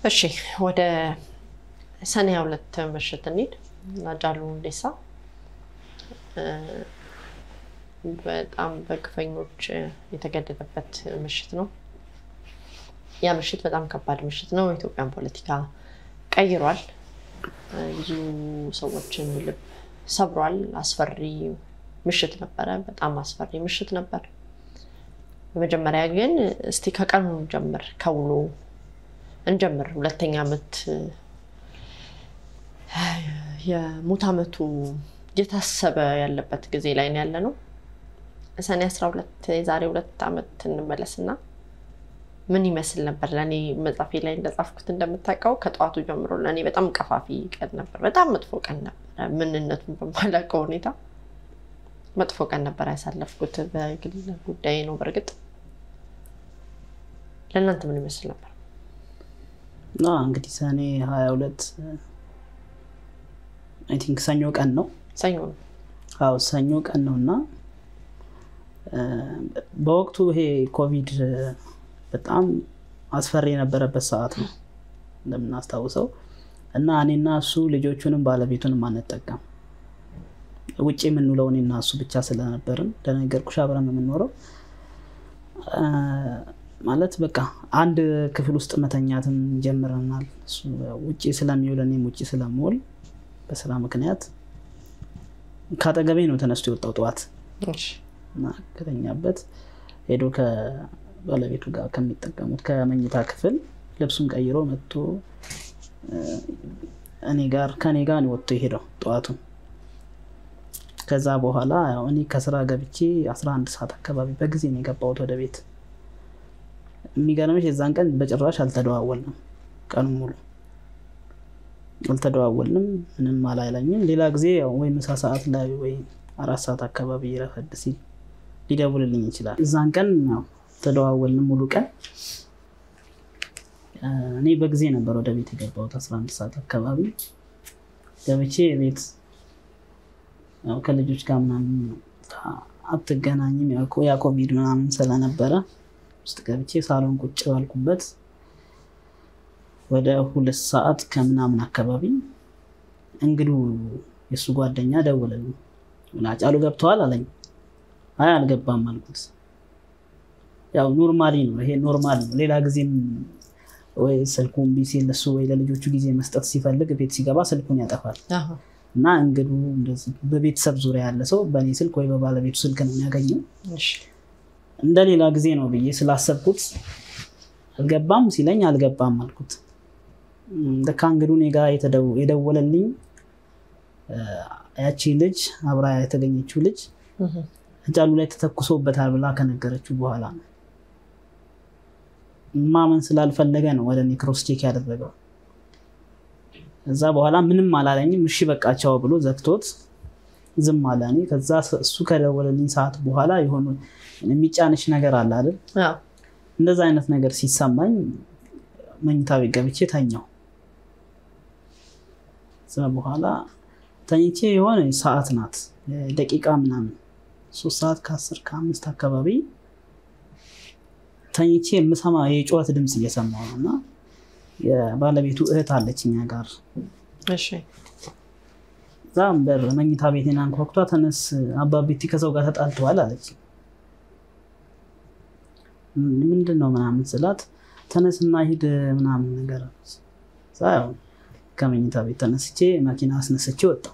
እሺ ወደ ሰኔ ሁለት ምሽት እንሂድ። ሃጫሉ ሁንዴሳ በጣም በግፈኞች የተገደለበት ምሽት ነው። ያ ምሽት በጣም ከባድ ምሽት ነው። የኢትዮጵያን ፖለቲካ ቀይሯል። ብዙ ሰዎችን ልብ ሰብሯል። አስፈሪ ምሽት ነበረ። በጣም አስፈሪ ምሽት ነበር። በመጀመሪያ ግን እስቲ ከቀኑ እንጀምር፣ ከውሎ እንጀምር። ሁለተኛ ዓመት የሙት ዓመቱ እየታሰበ ያለበት ጊዜ ላይ ነው ያለ ነው። ሰኔ 12 የዛሬ ሁለት ዓመት እንመለስና ምን ይመስል ነበር? ለእኔ መጽሐፌ ላይ እንደጻፍኩት እንደምታውቀው ከጠዋቱ ጀምሮ ለእኔ በጣም ቀፋፊ ቀን ነበር። በጣም መጥፎ ቀን ነበረ። ምንነቱን በማላውቀው ሁኔታ መጥፎ ቀን ነበር ያሳለፍኩት። በግል ጉዳይ ነው። በእርግጥ ለእናንተ ምን ይመስል ነበር? እንግዲህ ሰኔ ሀያ ሁለት አይ ቲንክ ሰኞ ቀን ነው። ሰኞ ነው። አዎ ሰኞ ቀን ነው እና በወቅቱ ይሄ ኮቪድ በጣም አስፈሪ የነበረበት ሰዓት ነው እንደምናስታውሰው እና እኔና እሱ ልጆቹንም ባለቤቱንም አንጠቀም ውጭ የምንውለው እኔና እሱ ብቻ ስለነበርን እንደነገርኩሽ አብረን ነው የምንኖረው። ማለት በቃ አንድ ክፍል ውስጥ መተኛትም ጀምረናል። እሱ ውጭ ስለሚውል እኔም ውጭ ስለምውል በስራ ምክንያት ከአጠገቤ ነው ተነስቶ የወጣው ጠዋት እና ከተኛበት ሄዶ ከባለቤቱ ጋር ከሚጠቀሙት ከመኝታ ክፍል ልብሱን ቀይሮ መጥቶ እኔ ጋር ከኔ ጋር ነው ወጥቶ የሄደው ጠዋቱን። ከዛ በኋላ ያው እኔ ከስራ ገብቼ 11 ሰዓት አካባቢ በጊዜ ነው የገባሁት ወደ ቤት። የሚገርምሽ የዛን ቀን በጭራሽ አልተደዋወልንም፣ ቀኑ ሙሉ አልተደዋወልንም። ምንም አላይለኝም። ሌላ ጊዜ ያው ወይ ምሳ ሰዓት ላይ ወይ አራት ሰዓት አካባቢ ረፈድ ሲል ሊደውልልኝ ይችላል። እዛን ቀን ያው ተደዋወልንም ሙሉ ቀን። እኔ በጊዜ ነበር ወደ ቤት የገባሁት 11 ሰዓት አካባቢ ገብቼ ቤት ያው ከልጆች ጋር ምናምን አትገናኝም ያ ኮቪድ ምናምን ስለነበረ ውስጥ ገብቼ ሳሎን ቁጭ ባልኩበት ወደ ሁለት ሰዓት ከምናምን አካባቢ እንግዱ የእሱ ጓደኛ ደወለልኝ። ሃጫሉ ገብተዋል አለኝ። አይ አልገባም አልኩት። ያው ኖርማሊ ነው ይሄ ኖርማል ነው። ሌላ ጊዜም ወይ ስልኩ እምቢ ሲል እሱ ወይ ለልጆቹ ጊዜ መስጠት ሲፈልግ ቤት ሲገባ ስልኩን ያጠፋል እና እንግዱ እንደዚህ በቤተሰብ ዙሪያ ያለ ሰው በእኔ ስልክ ወይ በባለቤቱ ስልክ ነው የሚያገኘው። እንደ ሌላ ጊዜ ነው ብዬ ስላሰብኩት አልገባም ሲለኝ አልገባም አልኩት። ልክ እንግዱ እኔ ጋ የደወለልኝ ያቺ ልጅ አብራ የተገኘችው ልጅ ሃጫሉ ላይ ተተኩሶበታል ብላ ከነገረችው በኋላ ነው። ማመን ስላልፈለገ ነው ወደ እኔ ክሮስ ቼክ ያደረገው። እዛ በኋላ ምንም አላለኝም። እሺ በቃ ቻው ብሎ ዘግቶት ዝም አለ። እኔ ከዛ እሱ ከደወለልኝ ሰዓት በኋላ የሆኑ የሚጫንሽ ነገር አለ አይደል? እንደዛ አይነት ነገር ሲሰማኝ መኝታ ቤት ገብቼ ተኛው። እዛ በኋላ ተኝቼ የሆነ ሰዓት ናት ደቂቃ ምናምን ሶስት ሰዓት ከአስር ከአምስት አካባቢ ተኝቼ የምሰማ የጩኸት ድምፅ እየሰማሁ ነው እና የባለቤቱ እህት አለች እኛ ጋር እዛም በር መኝታ ቤቴን አንኳኩቷ ተነስ አባቤቲ ከሰው ጋር ተጣልተዋል አለች። ምንድን ነው ምናምን ስላት ተነስና ሂድ ምናምን ነገር ያው ከመኝታ ቤት ተነስቼ መኪና አስነስቼ ወጣሁ።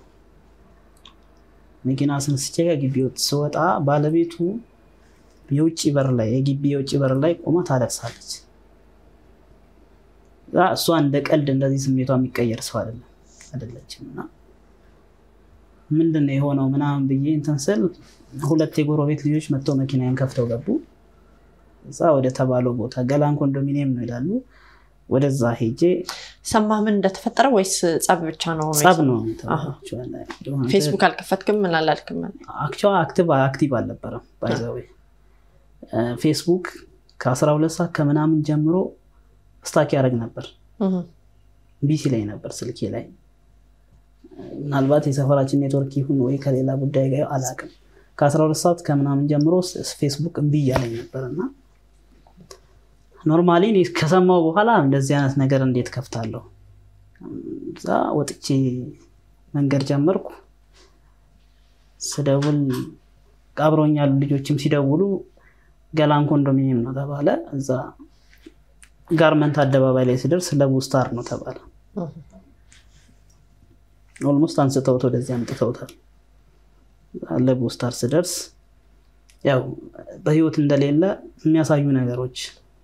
መኪና አስነስቼ ከግቢ ስወጣ ባለቤቱ የውጭ በር ላይ የግቢ የውጭ በር ላይ ቆማ ታለቅሳለች። እሷ እንደ ቀልድ እንደዚህ ስሜቷ የሚቀየር ሰው አይደለም አይደለችም። እና ምንድን ነው የሆነው ምናምን ብዬ እንትን ስል ሁለት የጎረቤት ልጆች መጥተው መኪናዬን ከፍተው ገቡ። እዛ ወደ ተባለው ቦታ ገላን ኮንዶሚኒየም ነው ይላሉ። ወደዛ ሄጄ ሰማህ ምን እንደተፈጠረ ወይስ ጸብ ብቻ ነው? ጸብ ነው። ፌስቡክ አልከፈትክም? ምን አላልክም? አክቹዋሊ አክቲቭ አክቲቭ አልነበረም። ባይዘዌ ፌስቡክ ከ12 ሰዓት ከምናምን ጀምሮ ስታክ ያደረግ ነበር። ቢሲ ላይ ነበር ስልኬ ላይ። ምናልባት የሰፈራችን ኔትወርክ ይሁን ወይ ከሌላ ጉዳይ ጋር አላውቅም። ከ12 ሰዓት ከምናምን ጀምሮ ፌስቡክ እምቢ እያለኝ ነበር እና ኖርማሊ እኔ ከሰማው በኋላ እንደዚህ አይነት ነገር እንዴት ከፍታለሁ? እዛ ወጥቼ መንገድ ጀመርኩ። ስደውል አብረውኝ ያሉ ልጆችም ሲደውሉ ገላን ኮንዶሚኒየም ነው ተባለ። እዛ ጋርመንት አደባባይ ላይ ስደርስ ለቡ ስታር ነው ተባለ። ኦልሞስት አንስተውት ወደዚህ አምጥተውታል። ለቡ ስታር ስደርስ ያው በህይወት እንደሌለ የሚያሳዩ ነገሮች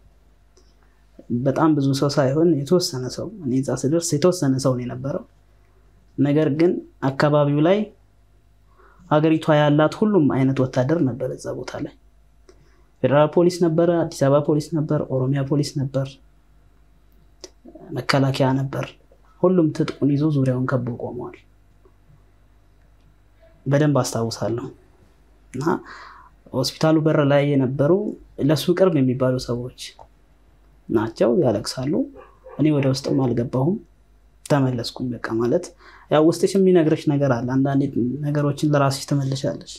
በጣም ብዙ ሰው ሳይሆን የተወሰነ ሰው እኔ እዛ ስደርስ የተወሰነ ሰው ነው የነበረው። ነገር ግን አካባቢው ላይ ሀገሪቷ ያላት ሁሉም አይነት ወታደር ነበር እዛ ቦታ ላይ። ፌዴራል ፖሊስ ነበረ፣ አዲስ አበባ ፖሊስ ነበር፣ ኦሮሚያ ፖሊስ ነበር፣ መከላከያ ነበር። ሁሉም ትጥቁን ይዞ ዙሪያውን ከቦ ቆመዋል። በደንብ አስታውሳለሁ። እና ሆስፒታሉ በር ላይ የነበሩ ለሱ ቅርብ የሚባሉ ሰዎች ናቸው። ያለቅሳሉ። እኔ ወደ ውስጥም አልገባሁም፣ ተመለስኩኝ። በቃ ማለት ያው ውስጥሽ የሚነግርሽ ነገር አለ። አንዳንዴ ነገሮችን ለራስሽ ትመልሻለሽ።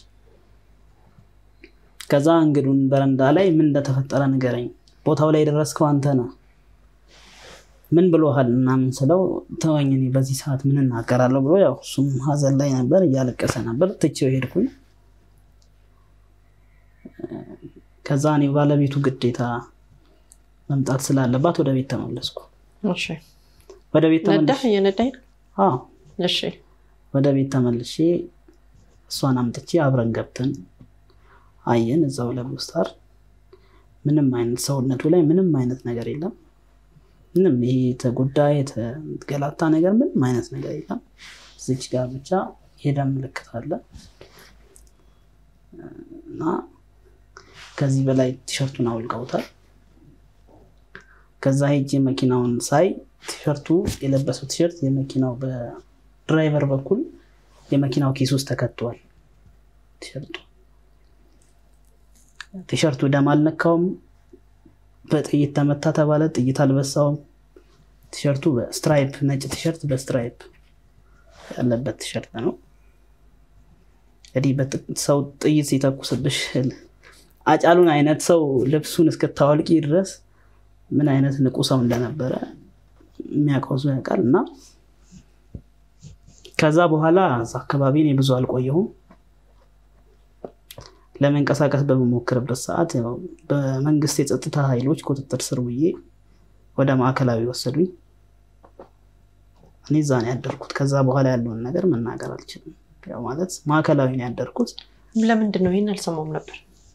ከዛ እንግዱን በረንዳ ላይ ምን እንደተፈጠረ ንገረኝ፣ ቦታው ላይ የደረስከው አንተ ነህ፣ ምን ብሎሃል ምናምን ስለው ተወኝ፣ እኔ በዚህ ሰዓት ምን እናገራለሁ ብሎ ያው እሱም ሀዘን ላይ ነበር፣ እያለቀሰ ነበር። ትቼው ሄድኩኝ። ከዛ እኔ ባለቤቱ ግዴታ መምጣት ስላለባት ወደ ቤት ተመለስኩ። እሺ ወደ ቤት ነዳህ ተመልሼ እየነዳኝ ነው? አዎ እሺ ወደ ቤት ተመልሼ እሷን አምጥቼ አብረን ገብተን አየን። እዛው ለቡ ስታር ምንም አይነት ሰውነቱ ላይ ምንም አይነት ነገር የለም። ምንም ይሄ የተጎዳ የተገላታ ነገር ምንም አይነት ነገር የለም። እዚች ጋር ብቻ የደም ምልክት አለ እና ከዚህ በላይ ቲሸርቱን አውልቀውታል። ከዛ ሄጄ መኪናውን ሳይ ቲሸርቱ የለበሰው ቲሸርት የመኪናው በድራይቨር በኩል የመኪናው ኪስ ውስጥ ተከቷል። ቲሸርቱ ቲሸርቱ ደም አልነካውም። በጥይት ተመታ ተባለ፣ ጥይት አልበሳውም። ቲሸርቱ በስትራይፕ ነጭ ቲሸርት በስትራይፕ ያለበት ቲሸርት ነው። እንግዲህ በጥ- ሰው ጥይት ሲተኩስብሽ አጫሉን አይነት ሰው ልብሱን እስክታወልቂ ድረስ ምን አይነት ንቁ ሰው እንደነበረ የሚያውቀው ሰው ያውቃል። እና ከዛ በኋላ እዛ አካባቢ እኔ ብዙ አልቆየሁም። ለመንቀሳቀስ በምሞክርበት ሰዓት ያው በመንግስት የጸጥታ ኃይሎች ቁጥጥር ስር ውዬ ወደ ማዕከላዊ ወሰዱኝ። እኔ እዛ ነው ያደርኩት። ከዛ በኋላ ያለውን ነገር መናገር አልችልም። ያው ማለት ማዕከላዊ ነው ያደርኩት። ለምንድን ነው ይህን አልሰማውም ነበር?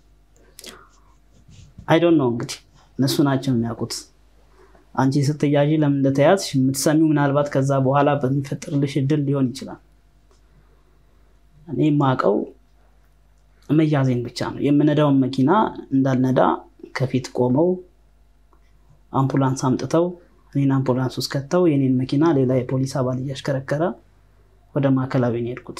አይዶን ነው እንግዲህ እነሱ ናቸው የሚያውቁት። አንቺ ስትያዥ ለምን እንደተያዝሽ የምትሰሚው ምናልባት ከዛ በኋላ በሚፈጥርልሽ እድል ሊሆን ይችላል። እኔ የማውቀው መያዜን ብቻ ነው። የምነዳውን መኪና እንዳልነዳ ከፊት ቆመው አምቡላንስ አምጥተው እኔን አምቡላንስ ውስጥ ከተው የኔን መኪና ሌላ የፖሊስ አባል እያሽከረከረ ወደ ማዕከላዊ ነው የሄድኩት።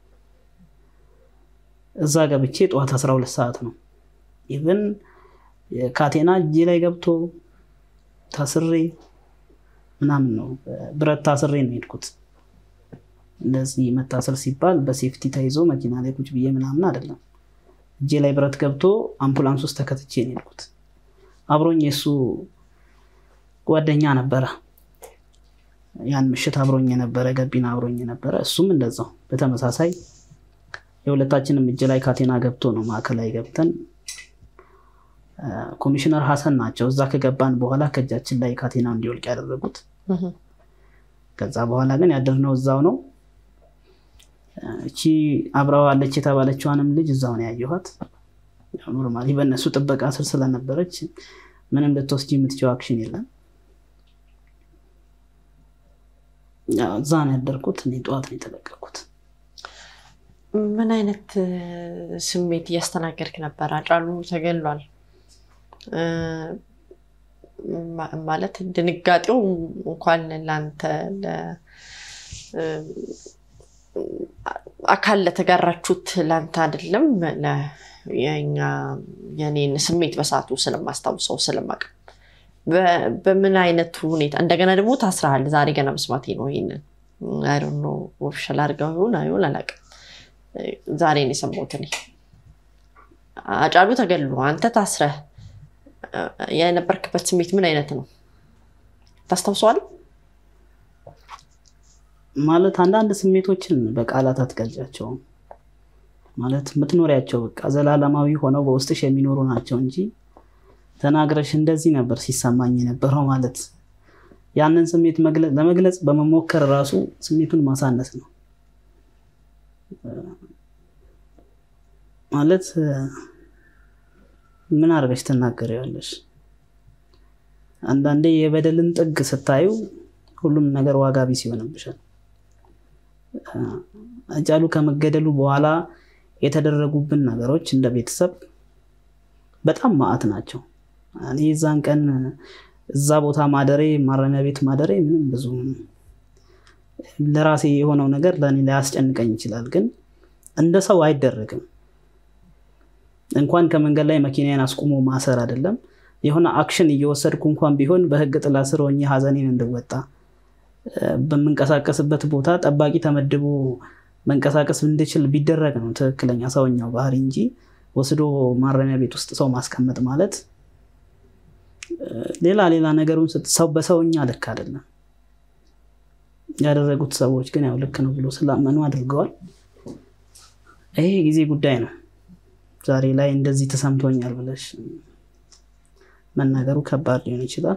እዛ ገብቼ ጠዋት 12 ሰዓት ነው ኢቨን ካቴና እጄ ላይ ገብቶ ታስሬ ምናምን ነው ብረት ታስሬ ነው የሄድኩት። እንደዚህ መታሰር ሲባል በሴፍቲ ተይዞ መኪና ላይ ቁጭ ብዬ ምናምን አይደለም። እጄ ላይ ብረት ገብቶ አምቡላንስ ውስጥ ተከትቼ ነው የሄድኩት። አብሮኝ የእሱ ጓደኛ ነበረ። ያን ምሽት አብሮኝ የነበረ ገቢና አብሮኝ የነበረ እሱም እንደዛው በተመሳሳይ የሁለታችንም እጅ ላይ ካቴና ገብቶ ነው ማዕከላዊ ገብተን ኮሚሽነር ሀሰን ናቸው እዛ ከገባን በኋላ ከእጃችን ላይ ካቴናው እንዲወልቅ ያደረጉት። ከዛ በኋላ ግን ያደርነው እዛው ነው። እቺ አብረው አለች የተባለችዋንም ልጅ እዛው ነው ያየኋት። ኖርማሊ በእነሱ ጥበቃ ስር ስለነበረች ምንም ልትወስጂ የምትችው አክሽን የለም። ያው እዛ ነው ያደርኩት። እኔ ጠዋት ነው የተለቀኩት። ምን አይነት ስሜት እያስተናገድክ ነበር? አጫሉ ተገሏል ማ- ማለት ድንጋጤው እንኳን ለአንተ ለ- አካል ለተጋራችሁት ለአንተ አይደለም ለ- የኛ የኔን ስሜት በሰዓቱ ስለማስታውሰው ስለማቅ በምን አይነት ሁኔታ እንደገና ደግሞ ታስረሃል። ዛሬ ገና መስማቴ ነው ይሄንን አይ ዶንት ኖ ኦፊሻል አድርገው ይሁን አይሁን አላውቅም። ዛሬ ነው የሰማሁት እኔ። አጫሉ ተገሎ አንተ ታስረህ የነበርክበት ስሜት ምን አይነት ነው? ታስታውሰዋል? ማለት አንዳንድ ስሜቶችን በቃላት አትገልጫቸውም። ማለት የምትኖሪያቸው በቃ ዘላለማዊ ሆነው በውስጥሽ የሚኖሩ ናቸው እንጂ ተናግረሽ እንደዚህ ነበር ሲሰማኝ የነበረው ማለት ያንን ስሜት ለመግለጽ በመሞከር ራሱ ስሜቱን ማሳነስ ነው። ማለት ምን አድርገሽ ትናገሪዋለሽ? አንዳንዴ የበደልን ጥግ ስታዩ ሁሉም ነገር ዋጋ ቢስ ይሆንብሻል። አጫሉ ከመገደሉ በኋላ የተደረጉብን ነገሮች እንደ ቤተሰብ በጣም ማዕት ናቸው። እኔ የዛን ቀን እዛ ቦታ ማደሬ ማረሚያ ቤት ማደሬ ምንም ብዙ ለራሴ የሆነው ነገር ለእኔ ሊያስጨንቀኝ ይችላል፣ ግን እንደ ሰው አይደረግም። እንኳን ከመንገድ ላይ መኪናዬን አስቁሞ ማሰር አይደለም የሆነ አክሽን እየወሰድኩ እንኳን ቢሆን በህግ ጥላ ስር ሆኜ ሀዘኔን እንድወጣ በምንቀሳቀስበት ቦታ ጠባቂ ተመድቦ መንቀሳቀስ እንድችል ቢደረግ ነው ትክክለኛ ሰውኛው ባህሪ እንጂ ወስዶ ማረሚያ ቤት ውስጥ ሰው ማስቀመጥ ማለት ሌላ ሌላ ነገሩን ሰው በሰውኛ ልክ አይደለም። ያደረጉት ሰዎች ግን ያው ልክ ነው ብሎ ስላመኑ አድርገዋል። ይሄ ጊዜ ጉዳይ ነው። ዛሬ ላይ እንደዚህ ተሰምቶኛል ብለሽ መናገሩ ከባድ ሊሆን ይችላል።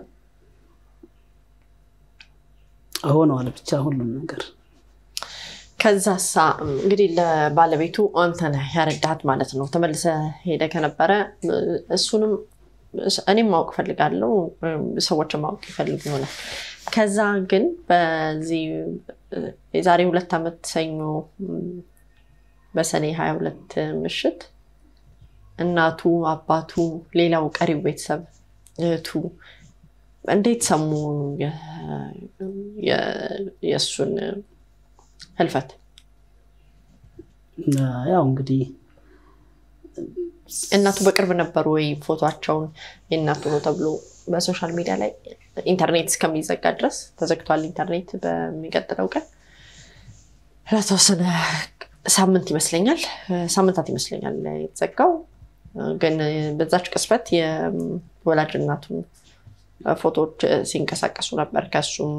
ሆነዋል ብቻ ሁሉም ነገር። ከዛሳ እንግዲህ ለባለቤቱ አንተ ነህ ያረዳሃት ማለት ነው። ተመልሰ ሄደ ከነበረ እሱንም እኔም ማወቅ ፈልጋለሁ፣ ሰዎችን ማወቅ ይፈልግ ይሆናል። ከዛ ግን በዚህ የዛሬ ሁለት ዓመት ሰኞ በሰኔ ሀያ ሁለት ምሽት እናቱ፣ አባቱ፣ ሌላው ቀሪው ቤተሰብ እህቱ እንዴት ሰሙ የእሱን ህልፈት? ያው እንግዲህ እናቱ በቅርብ ነበሩ ወይ? ፎቷቸውን የእናቱ ነው ተብሎ በሶሻል ሚዲያ ላይ ኢንተርኔት እስከሚዘጋ ድረስ ተዘግቷል። ኢንተርኔት በሚቀጥለው ቀን ለተወሰነ ሳምንት ይመስለኛል ሳምንታት ይመስለኛል የተዘጋው። ግን በዛች ቅስበት የወላጅ እናቱን ፎቶዎች ሲንቀሳቀሱ ነበር ከሱም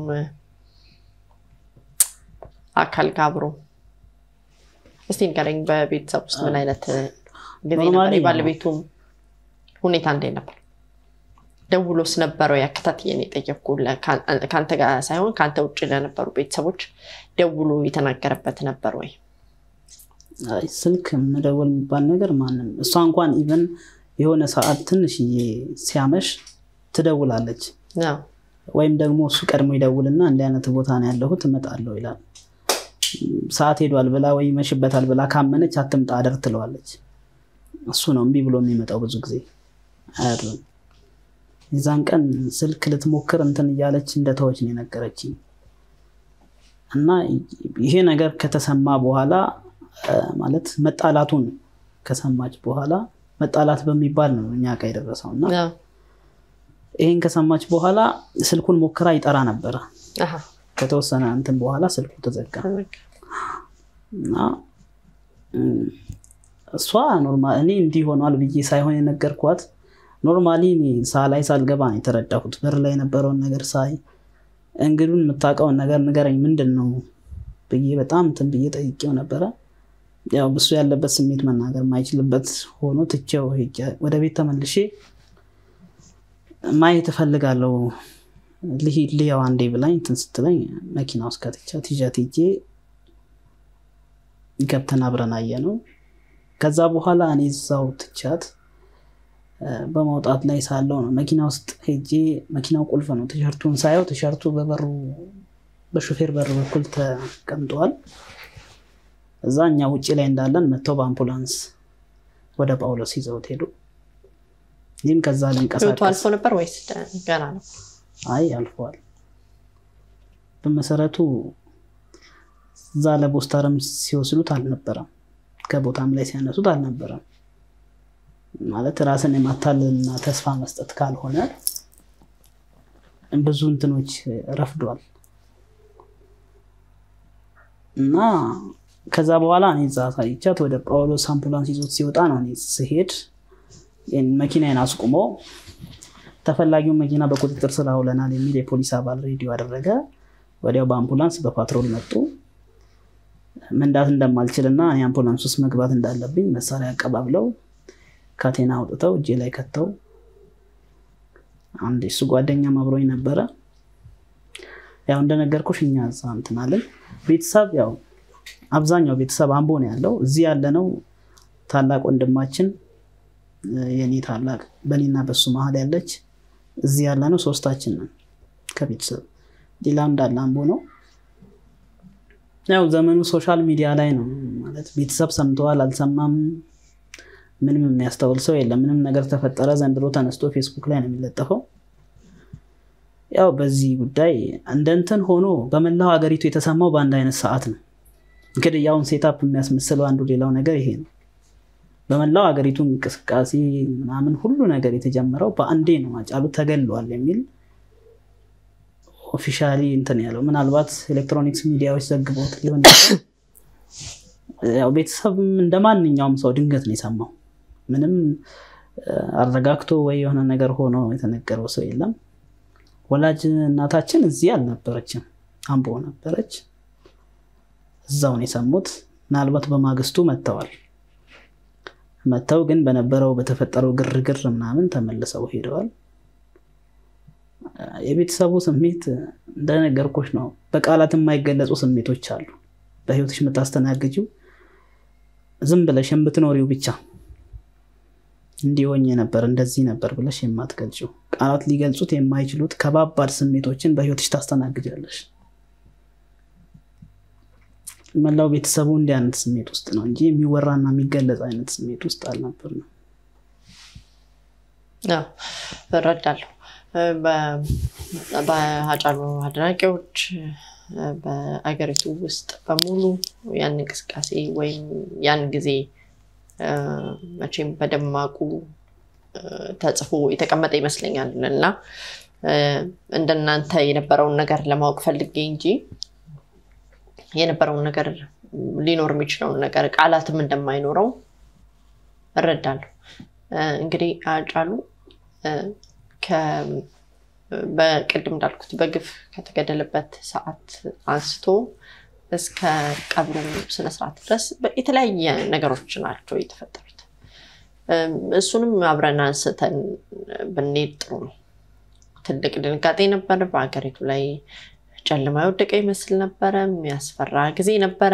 አካል ጋር አብሮ። እስቲ ንገረኝ፣ በቤተሰብ ውስጥ ምን አይነት ጊዜ ነበር? የባለቤቱም ሁኔታ እንዴት ነበር? ደውሎስ ነበረው? ያከታትየን የጠየኩ ከአንተ ጋር ሳይሆን ከአንተ ውጭ ለነበሩ ቤተሰቦች ደውሎ የተናገረበት ነበር ወይ? ስልክ መደወል የሚባል ነገር ማንም እሷ እንኳን ኢቨን የሆነ ሰዓት ትንሽዬ ሲያመሽ ትደውላለች። ወይም ደግሞ እሱ ቀድሞ ይደውልና እንዲህ አይነት ቦታ ነው ያለሁት እመጣለሁ ይላል። ሰዓት ሄዷል ብላ ወይ ይመሽበታል ብላ ካመነች አትምጣ አደር ትለዋለች። እሱ ነው እምቢ ብሎ የሚመጣው ብዙ ጊዜ አያድርም። የዛን ቀን ስልክ ልትሞክር እንትን እያለች እንደተወች ነው የነገረችኝ። እና ይሄ ነገር ከተሰማ በኋላ ማለት መጣላቱን ከሰማች በኋላ መጣላት በሚባል ነው እኛ ጋ የደረሰው እና ይህን ከሰማች በኋላ ስልኩን ሞክራ ይጠራ ነበረ። ከተወሰነ እንትን በኋላ ስልኩ ተዘጋ እና እሷ ኖርማል እኔ እንዲህ ሆኗል ብዬ ሳይሆን የነገርኳት ኖርማሊ ሳላይ ሳልገባ ነው የተረዳሁት። በር ላይ የነበረውን ነገር ሳይ እንግዱን የምታውቀውን ነገር ንገረኝ ምንድን ነው ብዬ በጣም እንትን ብዬ ጠይቄው ነበረ። ያው እሱ ያለበት ስሜት መናገር የማይችልበት ሆኖ ትቼው ሄጄ ወደ ቤት ተመልሼ ማየት እፈልጋለሁ ልሂድ ልየው አንዴ ብላኝ እንትን ስትለኝ መኪና ውስጥ ከትቻት ይዣት ሄጄ ገብተን አብረን አየነው። ከዛ በኋላ እኔ እዛው ትቻት በመውጣት ላይ ሳለው ነው መኪና ውስጥ ሄጄ መኪናው ቁልፍ ነው። ቲሸርቱን ሳየው ቲሸርቱ በበሩ በሹፌር በር በኩል ተቀምጠዋል። እዛ እኛ ውጭ ላይ እንዳለን መጥተው በአምቡላንስ ወደ ጳውሎስ ይዘውት ሄዱ። ይህም ከዛ ህይወቱ ልንቀሳቀስ አልፎ ነበር ወይስ ገና ነው? አይ አልፈዋል። በመሰረቱ እዛ ለቦስታርም ሲወስዱት አልነበረም፣ ከቦታም ላይ ሲያነሱት አልነበረም። ማለት ራስን የማታለልና ተስፋ መስጠት ካልሆነ ብዙ እንትኖች ረፍዷል እና ከዛ በኋላ እኔ እዛ አሳይቻት ወደ ጳውሎስ አምቡላንስ ይዞት ሲወጣ ነው እኔ ስሄድ መኪናዬን አስቁሞ ተፈላጊውን መኪና በቁጥጥር ስር አውለናል የሚል የፖሊስ አባል ሬዲዮ አደረገ። ወዲያው በአምቡላንስ በፓትሮል መጡ። መንዳት እንደማልችልና እኔ አምቡላንስ ውስጥ መግባት እንዳለብኝ መሳሪያ አቀባብለው ካቴና አውጥተው እጄ ላይ ከተው አንድ እሱ ጓደኛም አብሮኝ ነበረ። ያው እንደነገርኩሽ እኛ እዛ እንትን አለን። ቤተሰብ ያው አብዛኛው ቤተሰብ አምቦ ነው ያለው። እዚህ ያለነው ታላቅ ወንድማችን የኔ ታላቅ በኔና በሱ መሀል ያለች እዚህ ያለነው ሶስታችን ነን ከቤተሰብ ሌላ እንዳለ አምቦ ነው። ያው ዘመኑ ሶሻል ሚዲያ ላይ ነው ማለት ቤተሰብ ሰምተዋል አልሰማም ምንም የሚያስተውል ሰው የለም። ምንም ነገር ተፈጠረ ዘንድሮ ተነስቶ ፌስቡክ ላይ ነው የሚለጠፈው። ያው በዚህ ጉዳይ እንደ እንትን ሆኖ በመላው ሀገሪቱ የተሰማው በአንድ አይነት ሰዓት ነው። እንግዲህ ያውን ሴታፕ የሚያስመስለው አንዱ ሌላው ነገር ይሄ ነው። በመላው ሀገሪቱ እንቅስቃሴ ምናምን ሁሉ ነገር የተጀመረው በአንዴ ነው። ሃጫሉ ተገሏል የሚል ኦፊሻሊ እንትን ያለው ምናልባት ኤሌክትሮኒክስ ሚዲያዎች ዘግቦት ሊሆን ያው ቤተሰብም እንደ ማንኛውም ሰው ድንገት ነው የሰማው። ምንም አረጋግቶ ወይ የሆነ ነገር ሆኖ የተነገረው ሰው የለም። ወላጅ እናታችን እዚህ አልነበረችም፣ አምቦ ነበረች። እዛው ነው የሰሙት። ምናልባት በማግስቱ መጥተዋል። መጥተው ግን በነበረው በተፈጠረው ግርግር ምናምን ተመልሰው ሄደዋል። የቤተሰቡ ስሜት እንደነገርኩሽ ነው። በቃላት የማይገለጹ ስሜቶች አሉ። በህይወትሽ የምታስተናግጂው ዝም ብለሽ የምትኖሪው ብቻ እንዲሆኝ ነበር እንደዚህ ነበር ብለሽ የማትገልጪው ቃላት ሊገልጹት የማይችሉት ከባባድ ስሜቶችን በህይወትሽ ታስተናግጃለሽ። መላው ቤተሰቡ እንዲህ አይነት ስሜት ውስጥ ነው እንጂ የሚወራና የሚገለጽ አይነት ስሜት ውስጥ አልነበር ነው። እረዳለሁ። በሃጫሉ አድናቂዎች በአገሪቱ ውስጥ በሙሉ ያን እንቅስቃሴ ወይም ያን ጊዜ መቼም በደማቁ ተጽፎ የተቀመጠ ይመስለኛል እና እንደናንተ የነበረውን ነገር ለማወቅ ፈልጌ እንጂ የነበረውን ነገር ሊኖር የሚችለውን ነገር ቃላትም እንደማይኖረው እረዳለሁ። እንግዲህ ሃጫሉ በቅድም እንዳልኩት በግፍ ከተገደለበት ሰዓት አንስቶ እስከ ቀብሩ ስነስርዓት ድረስ የተለያየ ነገሮች ናቸው የተፈጠሩት። እሱንም አብረን አንስተን ብንሄድ ጥሩ ነው። ትልቅ ድንጋጤ ነበር። በሀገሪቱ ላይ ጨለማ የወደቀ ይመስል ነበረ። የሚያስፈራ ጊዜ ነበረ።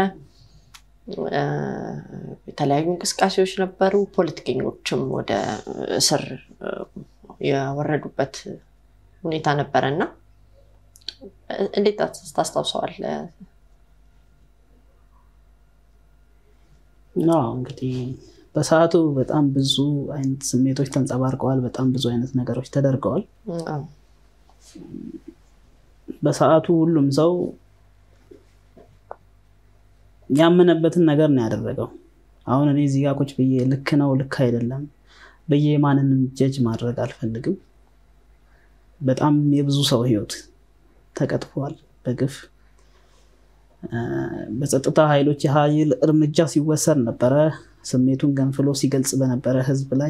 የተለያዩ እንቅስቃሴዎች ነበሩ። ፖለቲከኞችም ወደ እስር የወረዱበት ሁኔታ ነበረ እና እንዴት ታስታውሰዋል? እንግዲህ በሰዓቱ በጣም ብዙ አይነት ስሜቶች ተንጸባርቀዋል። በጣም ብዙ አይነት ነገሮች ተደርገዋል። በሰዓቱ ሁሉም ሰው ያመነበትን ነገር ነው ያደረገው። አሁን እኔ እዚህ ጋር ቁጭ ብዬ ልክ ነው ልክ አይደለም ብዬ ማንንም ጀጅ ማድረግ አልፈልግም። በጣም የብዙ ሰው ህይወት ተቀጥፏል በግፍ በጸጥታ ኃይሎች የኃይል እርምጃ ሲወሰድ ነበረ። ስሜቱን ገንፍሎ ሲገልጽ በነበረ ህዝብ ላይ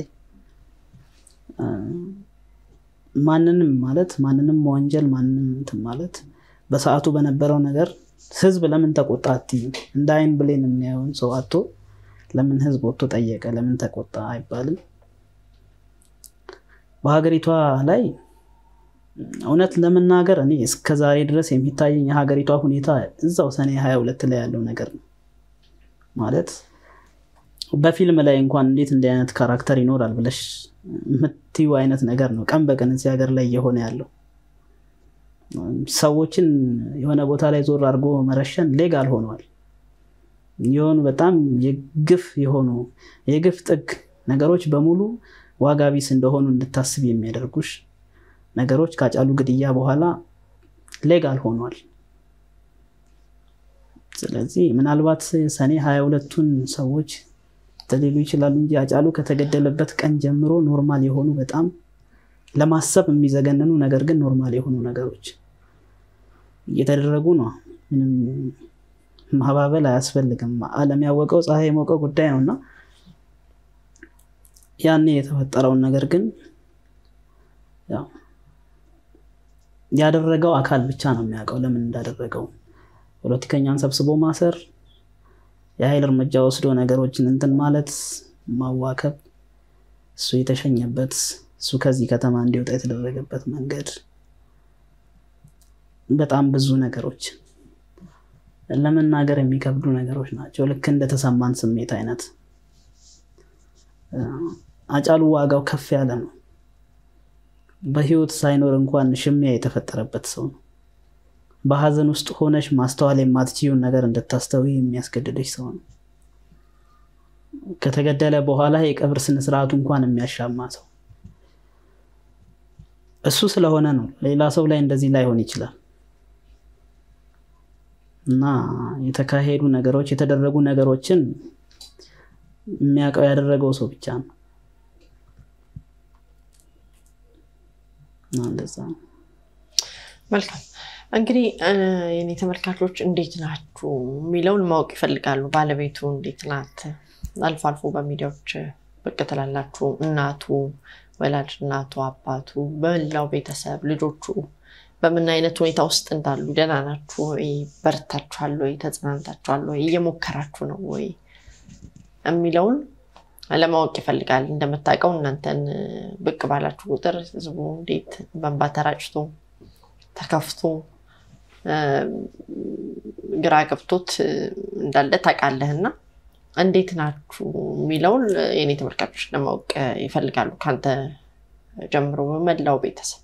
ማንንም ማለት ማንንም መወንጀል ማንንም እንትን ማለት በሰዓቱ በነበረው ነገር ህዝብ ለምን ተቆጣ አትይም። እንደ አይን ብሌን የሚያየውን ሰው አቶ ለምን ህዝብ ወጥቶ ጠየቀ፣ ለምን ተቆጣ አይባልም። በሀገሪቷ ላይ እውነት ለመናገር እኔ እስከ ዛሬ ድረስ የሚታየኝ የሀገሪቷ ሁኔታ እዛው ሰኔ ሀያ ሁለት ላይ ያለው ነገር ነው። ማለት በፊልም ላይ እንኳን እንዴት እንዲህ አይነት ካራክተር ይኖራል ብለሽ የምትዩ አይነት ነገር ነው ቀን በቀን እዚህ ሀገር ላይ እየሆነ ያለው። ሰዎችን የሆነ ቦታ ላይ ዞር አድርጎ መረሸን ሌጋል ሆኗል። የሆኑ በጣም የግፍ የሆኑ የግፍ ጥግ ነገሮች በሙሉ ዋጋ ቢስ እንደሆኑ እንድታስብ የሚያደርጉሽ ነገሮች ከሃጫሉ ግድያ በኋላ ሌጋል ሆኗል። ስለዚህ ምናልባት ሰኔ ሀያ ሁለቱን ሰዎች ሊሉ ይችላሉ እንጂ ሃጫሉ ከተገደለበት ቀን ጀምሮ ኖርማል የሆኑ በጣም ለማሰብ የሚዘገንኑ ነገር ግን ኖርማል የሆኑ ነገሮች እየተደረጉ ነው። ምንም ማባበል አያስፈልግም። ዓለም ያወቀው ፀሐይ የሞቀው ጉዳይ ነው እና ያኔ የተፈጠረውን ነገር ግን ያው ያደረገው አካል ብቻ ነው የሚያውቀው ለምን እንዳደረገው። ፖለቲከኛን ሰብስቦ ማሰር፣ የኃይል እርምጃ ወስዶ ነገሮችን እንትን ማለት፣ ማዋከብ፣ እሱ የተሸኘበት እሱ ከዚህ ከተማ እንዲወጣ የተደረገበት መንገድ በጣም ብዙ ነገሮች ለመናገር የሚከብዱ ነገሮች ናቸው። ልክ እንደተሰማን ስሜት አይነት አጫሉ ዋጋው ከፍ ያለ ነው። በህይወት ሳይኖር እንኳን ሽሚያ የተፈጠረበት ሰው ነው። በሀዘን ውስጥ ሆነሽ ማስተዋል የማትችይውን ነገር እንድታስተዊ የሚያስገድደሽ ሰው ነው። ከተገደለ በኋላ የቀብር ስነስርዓቱ እንኳን የሚያሻማ ሰው እሱ ስለሆነ ነው። ሌላ ሰው ላይ እንደዚህ ላይሆን ይችላል። እና የተካሄዱ ነገሮች የተደረጉ ነገሮችን የሚያውቀው ያደረገው ሰው ብቻ ነው። እንደዛ ነው። መልካም እንግዲህ የኔ ተመልካቾች እንዴት ናችሁ የሚለውን ማወቅ ይፈልጋሉ። ባለቤቱ እንዴት ናት? አልፎ አልፎ በሚዲያዎች ብቅ ትላላችሁ። እናቱ፣ ወላጅ እናቱ፣ አባቱ፣ በመላው ቤተሰብ፣ ልጆቹ በምን አይነት ሁኔታ ውስጥ እንዳሉ ደህና ናችሁ ወይ? በርታችኋል ወይ? ተጽናንታችኋል ወይ? እየሞከራችሁ ነው ወይ የሚለውን ለማወቅ ይፈልጋል። እንደምታውቀው እናንተን ብቅ ባላችሁ ቁጥር ህዝቡ እንዴት በእንባ ተራጭቶ ተከፍቶ ግራ ገብቶት እንዳለ ታውቃለህ እና እንዴት ናችሁ የሚለውን የኔ ተመልካቾች ለማወቅ ይፈልጋሉ። ከአንተ ጀምሮ በመላው ቤተሰብ